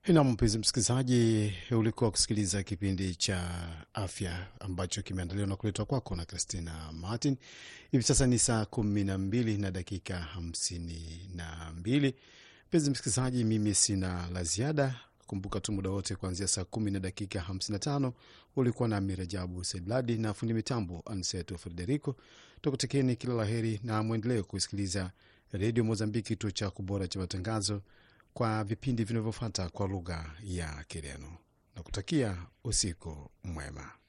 Na mpenzi msikilizaji, ulikuwa kusikiliza kipindi cha afya ambacho kimeandaliwa na kuletwa kwako na Christina Martin. Hivi sasa ni saa kumi na mbili na dakika hamsini na mbili. Mpenzi msikilizaji, mimi sina la ziada. Kumbuka tu muda wote kuanzia saa kumi na dakika hamsini na tano ulikuwa na Mirajabu Sedladi na fundi mitambo Anseto Frederico. Tukutekeni kila la heri na mwendelee kusikiliza Redio Mozambiki, kituo cha kubora cha matangazo kwa vipindi vinavyofuata kwa lugha ya Kireno na kutakia usiku mwema.